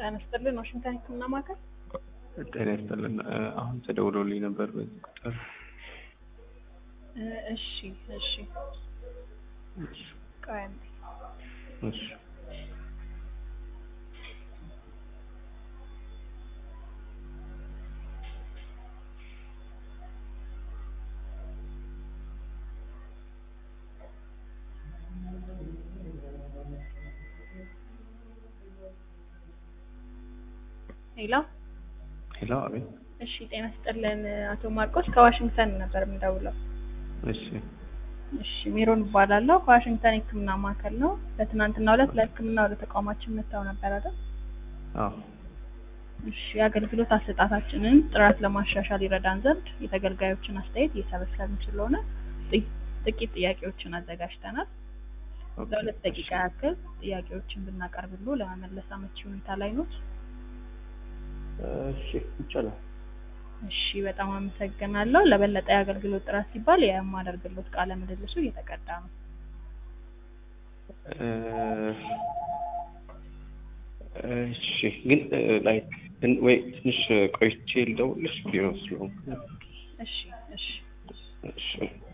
ጤና ይስጥልን ዋሽንግተን ህክምና ማዕከል ጤና ይስጥልን። አሁን ተደውሎልኝ ነበር በዚህ ቁጥር። እ እሺ እሺ እሺ ቆይ አንዴ እሺ ሄሎ ሄሎ፣ አቤት። እሺ ጤና ይስጥልን አቶ ማርቆስ ከዋሽንግተን ነበር የምደውለው እሺ እሺ ሜሮን እባላለሁ ከዋሽንግተን ህክምና ማዕከል ነው በትናንትናው ዕለት ለህክምና ወደ ተቋማችን መጥተው ነበር አይደል አዎ እሺ የአገልግሎት አሰጣታችንን ጥራት ለማሻሻል ይረዳን ዘንድ የተገልጋዮችን አስተያየት እየሰበሰብን ስለሆነ ጥ- ጥቂት ጥያቄዎችን አዘጋጅተናል ኦኬ፣ ለሁለት ደቂቃ ያክል ጥያቄዎችን ብናቀርብሎ ለመመለስ አመቺ ሁኔታ ላይ ኖት እሺ ይቻላል። እሺ በጣም አመሰግናለሁ ለበለጠ የአገልግሎት ጥራት ሲባል የማደርግሎት ቃለ ምልልሱ እየተቀዳ ነው እ እሺ ግን ላይክ ወይ ትንሽ ቆይቼ ልደውልልሽ ቢሮ ስለሆንኩ እሺ እሺ እሺ